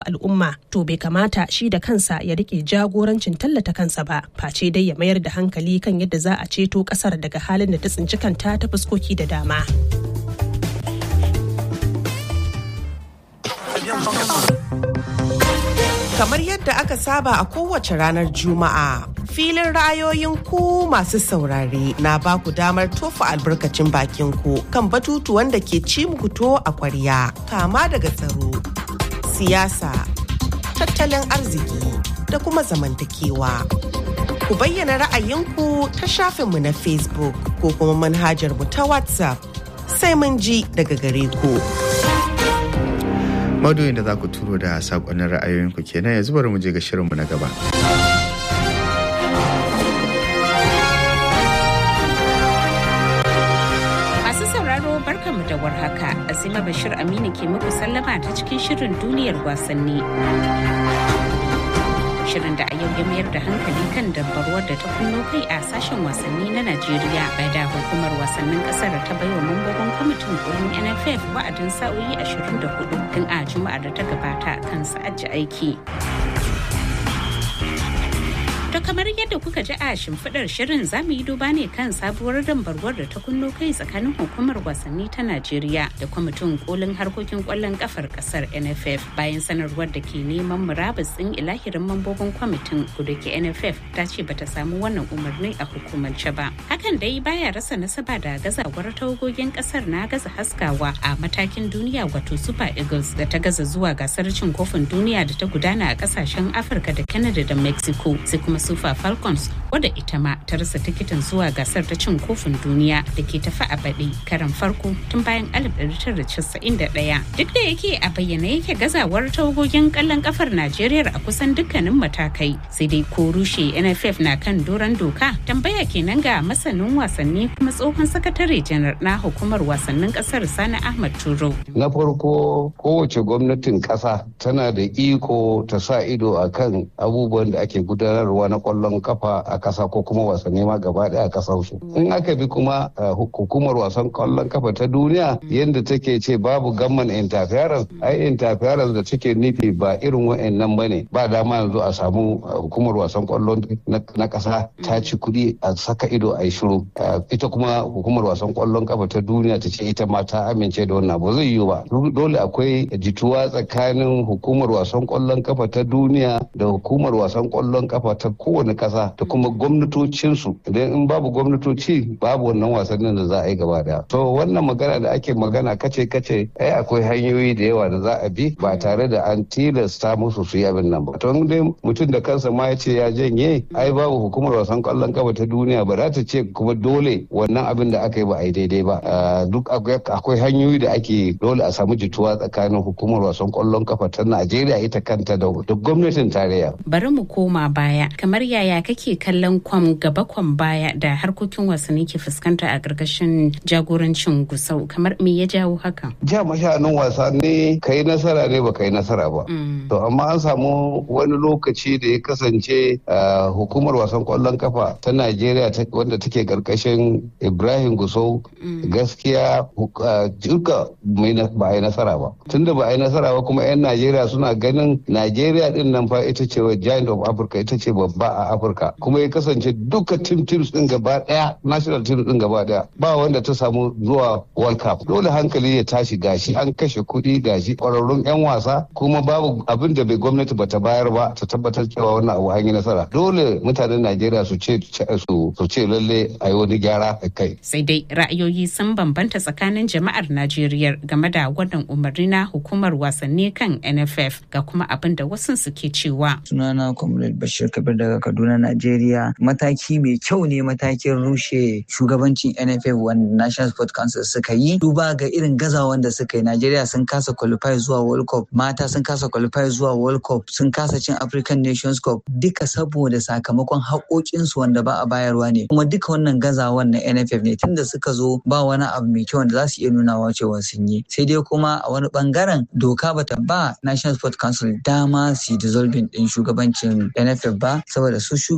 al'umma to bai kamata shi da kansa ya rike jagorancin tallata kansa ba face dai ya mayar da hankali kan yadda za a ceto kasar daga halin da ta tsinci kanta ta fuskoki da dama. Kamar yadda aka saba a kowace ranar Juma'a, filin ra'ayoyin ku masu saurare na ba ku damar tofa albarkacin bakin ku kan batutuwan da ke ci muku to a kwarya, kama daga tsaro, siyasa, tattalin arziki da kuma zamantakewa. Ku bayyana ra'ayinku ta shafinmu na Facebook ko kuma manhajar mu ta WhatsApp sai mun ji daga gare ku. Madoyin da za ku turo da saƙonin ra'ayoyinku kenan yanzu bari mu je ga shirinmu na gaba. Masu sauraro barkanmu da warhaka, Azima Bashir Aminu ke muku sallama ta cikin shirin duniyar wasanni. shirin da a yau ya mayar da hankali kan dabbarwar da ta kunno kai a sashen wasanni na Najeriya bai da hukumar wasannin kasar ta baiwa mambobin kwamitin kolin NFF wa'adin sa'o'i 24 tun a juma'ar da ta gabata kan sa'aji aiki. To kamar yadda kuka ji a shimfiɗar shirin za mu yi duba ne kan sabuwar dambarwar da ta kunno kai tsakanin hukumar wasanni ta Najeriya da kwamitin kolin harkokin kwallon kafar kasar NFF bayan sanarwar da ke neman murabus ɗin ilahirin mambobin kwamitin kudu ke NFF ta ce bata samu wannan umarni a hukumance ba. Hakan dai baya rasa nasaba da gazawar tawagogin kasar na gaza haskawa a matakin duniya wato Super Eagles da ta gaza zuwa gasar cin kofin duniya da ta gudana a kasashen Afirka da Canada da Mexico sai kuma Super Falcons wadda ita ma ta rasa tikitin zuwa gasar ta cin kofin duniya da ke tafi a baɗi karan farko tun bayan 1991. Duk da yake a bayyane yake gazawar tawagogin kallon kafar Najeriya a kusan dukkanin matakai sai dai ko rushe NFF na kan doron doka tambaya kenan ga masanin wasanni kuma tsohon sakatare janar na hukumar wasannin kasar Sani Ahmad Turo. Na farko kowace gwamnatin ƙasa tana da iko ta sa ido akan abubuwan da ake gudanarwa na kwallon kafa a kasa ko kuma wasanni ma gaba daya a kasar su in aka bi kuma hukumar wasan kwallon kafa ta duniya yadda take ce babu gamman interference ai interference da take nufi ba irin wa'annan bane ba dama yanzu a samu hukumar wasan kwallon na kasa ta ci kuɗi a saka ido a yi shiru ita kuma hukumar wasan kwallon kafa ta duniya ta ce ita ma ta amince da wannan ba zai yiwu ba dole akwai jituwa tsakanin hukumar wasan kwallon kafa ta duniya da hukumar wasan kwallon kafa ta kowane kasa da kuma gwamnatocinsu idan in babu gwamnatoci babu wannan wasannin da za a yi gaba daya to wannan magana da ake magana kace kace ai akwai hanyoyi da yawa da za a bi ba tare da an tilasta musu su yi abin nan ba to dai mutum da kansa ma ya ce ya janye ai babu hukumar wasan kwallon kafa ta duniya ba za ta ce kuma dole wannan abin da aka yi ba a yi daidai ba duk akwai hanyoyi da ake dole a samu jituwa tsakanin hukumar wasan kwallon kafa ta Najeriya ita kanta da gwamnatin tarayya bari mu koma baya kamar yaya kake kallon kwam gaba kwam baya da harkokin wasanni ke fuskanta a ƙarƙashin jagorancin gusau kamar me ya jawo haka ja mashanin wasa ne ka yi nasara ne ba ka yi nasara ba to amma an samu wani lokaci da ya kasance hukumar wasan kwallon kafa ta najeriya wanda take ƙarƙashin ibrahim gusau gaskiya duka ba a yi nasara ba tunda ba a yi nasara ba kuma 'yan najeriya suna ganin najeriya din nan fa ita ce giant of africa ita ce babba a afirka kuma ya kasance duka team teams din gaba daya national team din gaba daya ba wanda ta samu zuwa world cup dole hankali ya tashi gashi an kashe kuɗi gashi kwararrun yan wasa kuma babu abin da bai gwamnati bata bayar ba ta tabbatar cewa wannan abu an yi nasara dole mutanen najeriya su ce su ce lalle a yi wani gyara a kai sai dai ra'ayoyi sun bambanta tsakanin jama'ar najeriya game da wannan umarni na hukumar wasanni kan nff ga kuma abin da wasu suke cewa sunana comrade bashir kabir daga kaduna najeriya mataki mai kyau ne matakin rushe shugabancin nff wanda national sport council suka yi duba ga irin gazawan da suka yi najeriya sun kasa qualify zuwa world cup mata sun kasa qualify zuwa world cup sun kasa cin african nations cup duka saboda sakamakon haƙoƙinsu wanda ba a bayarwa ne kuma duka wannan gazawan na nff ne tunda suka zo ba wani abu mai kyau wanda za su iya nunawa cewa sun yi sai dai kuma a wani bangaren doka bata ba national sport council dama su dissolving din shugabancin nff ba saboda su shugabancin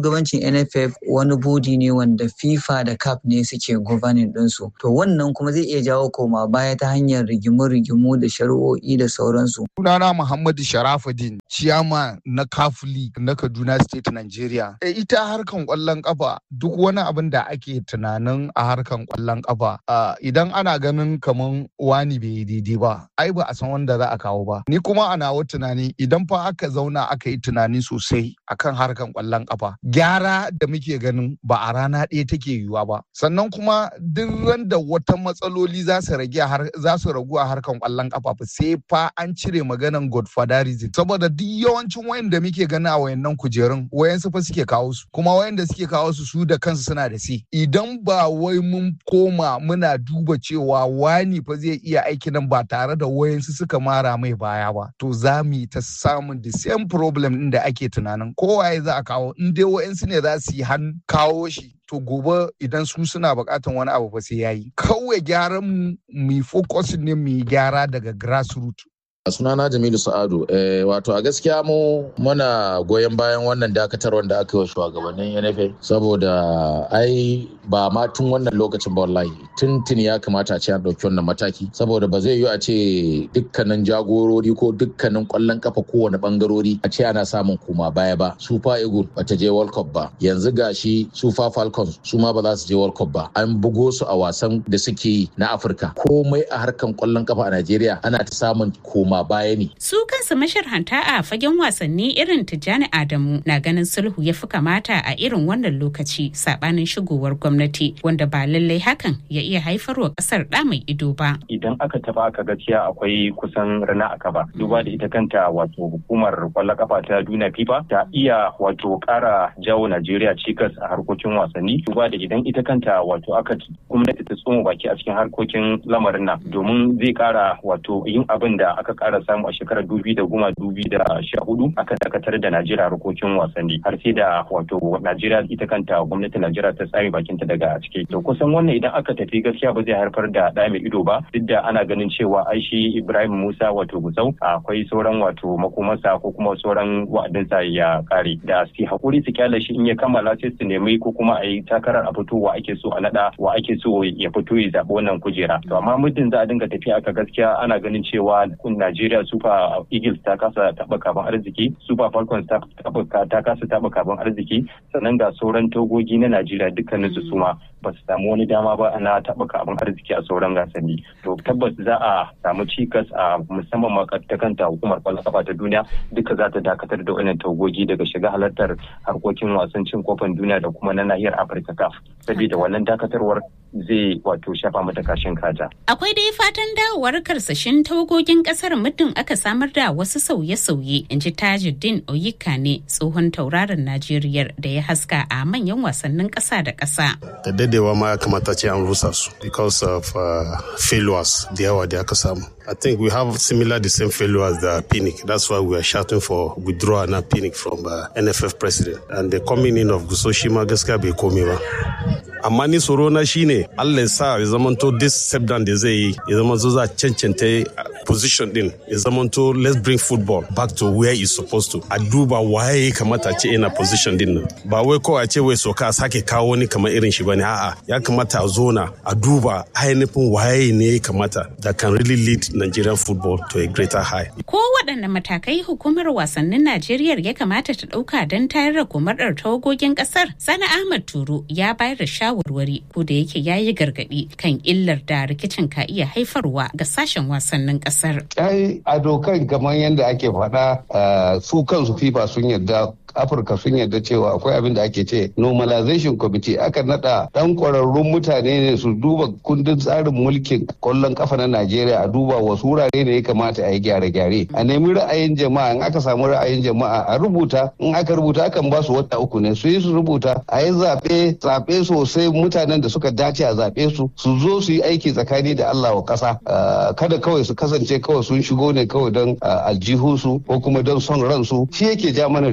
NFF wani bodi ne wanda FIFA da CAF ne suke governing ɗinsu. To wannan kuma zai iya jawo koma baya ta hanyar rigimu-rigimu da shari'o'i da sauransu. Sunana Muhammadu Sharafuddin, ciyama na CAF League na Kaduna State Nigeria. E, ita harkan kwallon kafa duk wani abin da ake tunanin a harkan kwallon kafa idan ana ganin kaman wani bai daidai ba, ai ba a san wanda za a kawo ba. Ni kuma ana wa tunani idan fa aka zauna aka yi tunani sosai akan harkan kwallon kafa. Gyara da muke ganin ba a rana ɗaya take yiwuwa ba. Sannan kuma duk randa wata matsaloli za su rage za su ragu a harkan kwallon kafa fa sai fa an cire maganan godfatherism saboda duk yawancin wayanda muke gani a wayannan kujerun wayansu fa suke kawo su kuma wayanda suke kawo su su da kansu suna da si idan ba wai mun koma muna duba cewa wani fa zai iya aiki nan ba tare da wayansu suka mara mai baya ba to za mu yi ta samun the same problem din da ake tunanin kowaye za a kawo in dai wayansu ne za su yi han kawo shi to gobe idan su suna bukatan wani abu fa sai yayi kawai gyaran mu mu focus ne mu gyara daga grassroots sunana jamilu sa'adu eh, wato a gaskiya mu muna goyon bayan wannan dakatar wanda aka yi wa shugabannin nfa saboda ai ba ma tun wannan lokacin ba wallahi tun tun ya kamata a ce an ɗauki wannan mataki saboda ba zai yi a ce dukkanin jagorori ko dukkanin ƙwallon kafa kowane bangarori a ce ana samun koma baya ba super eagle bata je world cup ba yanzu gashi super falcons su ma ba za su je world cup ba an bugo su a wasan da suke yi na afirka komai a harkan ƙwallon kafa a najeriya ana ta samun koma koma baya ne. Su kansu masharhanta a fagen wasanni irin Tijjani Adamu na ganin sulhu ya fi kamata a irin wannan lokaci sabanin shigowar gwamnati wanda ba lallai hakan ya iya haifarwa kasar da mai ido ba. Idan aka taba aka gaskiya akwai kusan rana aka ba. Duba da ita kanta wato hukumar kwallon kafa ta duniya FIFA ta iya wato kara jawo Najeriya cikas a harkokin wasanni. Duba da idan ita kanta wato aka gwamnati ta tsoma baki a cikin harkokin lamarin nan domin zai kara wato yin abin da aka kara samu a shekarar dubi da goma dubi da sha hudu aka dakatar da najeriya harkokin wasanni har sai da wato najeriya ita kanta gwamnatin najeriya ta tsami bakinta daga ciki to kusan wannan idan aka tafi gaskiya ba zai haifar da ɗa mai ido ba duk da ana ganin cewa ai shi ibrahim musa wato gusau akwai sauran wato makomansa ko kuma sauran wa'adinsa ya kare da su hakuri su kyale shi in ya kammala sai su nemi ko kuma a yi takarar a fito wa ake so a naɗa wa ake so ya fito ya zaɓi wannan kujera to amma muddin za a dinga tafiya aka gaskiya ana ganin cewa Najeriya Super Eagles ta kasa taɓa kaban arziki, Super Falcons ta kasa taɓa kaban arziki, sannan ga sauran togogi na Najeriya dukkanin su suma ba su samu wani dama ba na taɓa kaban arziki a sauran gasanni. To tabbas za a samu cikas a musamman ma ta kanta hukumar kwallon kafa ta duniya duka za ta dakatar da wannan togogi daga shiga halartar harkokin wasan cin kofin duniya da kuma na nahiyar Afirka CAF. Saboda wannan dakatarwar zai wato shafa mata kashin kaja. Akwai dai fatan dawowar karsashin tawagogin kasar muddin aka samar da wasu sauye-sauye in ji Tajuddin Oyika ne tsohon tauraron Najeriya da ya haska a manyan wasannin ƙasa da ƙasa. Da dadewa ma ya kamata ce an rusa su because of uh, failures da yawa da aka samu. I think we have similar the same failure as the Pinnick. That's why we are shouting for withdrawal now Pinnick from uh, NFF president. And the coming in of Gusoshima gaskiya bai komi ba. Amma ni tsoro na shine Allah ya sa ya zamanto this step down da zai yi ya zama zo za cancanta position din ya zamanto let's bring football back to where it's supposed to. A duba waye ya kamata ce ina position din nan. Ba wai kawai a ce wai soka a sake kawo wani kamar irin shi bane a'a ya kamata a zona a duba ainihin waye ne ya kamata that can really lead Nigerian football to a greater high. Ko waɗanne matakai hukumar wasannin Najeriya ya kamata ta ɗauka don tayar da komadar tawagogin ƙasar? Sani Ahmad Turo ya bayar da shawarwari ko da yake ya yi gargaɗi kan illar da rikicin ka iya haifarwa ga sashen wasannin ƙasar. Ai a dokan kamar yadda ake faɗa su kansu FIFA sun yarda afirka sun yarda cewa akwai abin da ake ce normalization committee aka nada dan kwararrun mutane ne su duba kundin tsarin mulkin kwallon kafa na najeriya a duba wasu wurare ne ya kamata a yi gyare-gyare a nemi ra'ayin jama'a in aka samu ra'ayin jama'a a rubuta in aka rubuta akan ba su wata uku ne su yi su rubuta a yi zaɓe zaɓe sosai mutanen da suka dace a zaɓe su su zo su yi aiki tsakani da allah wa ƙasa kada kawai su kasance kawai sun shigo ne kawai don aljihunsu ko kuma don son ransu shi yake ja mana rigima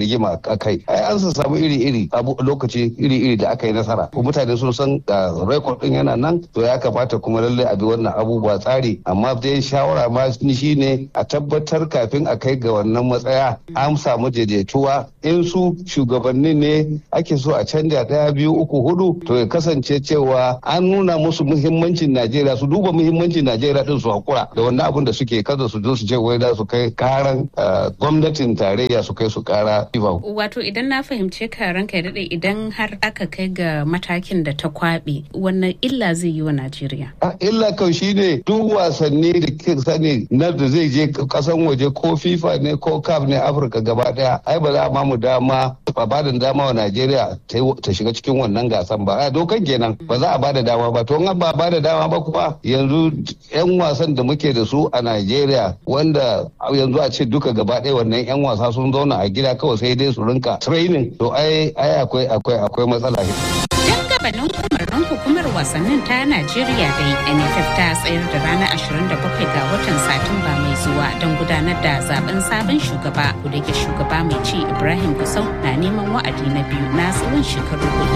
kai ai an samu iri-iri abu lokaci iri-iri da aka yi nasara ko mutane sun san ga rekod din yana nan to ya kamata kuma lallai a bi wannan abubuwa tsari amma dai shawara ma shi ne a tabbatar kafin a kai ga wannan matsaya an samu daidaituwa in su shugabanni ne ake so a canja daya biyu uku hudu to ya kasance cewa an nuna musu muhimmancin najeriya su duba muhimmancin najeriya din su hakura da wannan abun da suke kada su zo su ce wai da su kai karan gwamnatin tarayya su kai su kara wato idan na fahimce ka ranka ya daɗe idan har aka kai ga matakin da ta kwaɓe wannan illa zai yi wa najeriya illa kau shine duk wasanni da ke sani na da zai je kasan waje ko fifa ne ko caf ne afirka gaba daya ai ba za a mu dama ba ba da dama wa najeriya ta shiga cikin wannan gasan ba a dokan kenan ba za a ba da dama ba to in ba ba da dama ba kuma yanzu yan wasan da muke da su a najeriya wanda yanzu a ce duka gaba daya wannan yan wasa sun zauna a gida kawai sai dai su rinka training to ai ai akwai akwai akwai matsala gabanin umarnin hukumar wasannin ta Najeriya dai NFF ta tsayar da ranar 27 ga watan Satumba mai zuwa don gudanar da zaben sabon shugaba da ke shugaba mai ci Ibrahim Gusau na neman wa'adi na biyu na tsawon shekaru hudu.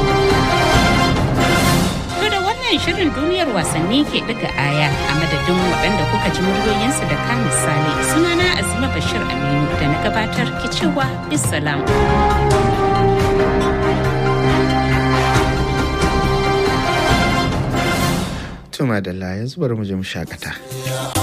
To da wannan shirin duniyar wasanni ke daga aya a madadin waɗanda kuka ji muryoyinsu da ka misali sunana Azima Bashir Aminu da na gabatar ke cewa bisalam. Tuma da yanzu bari mu je mu shakata.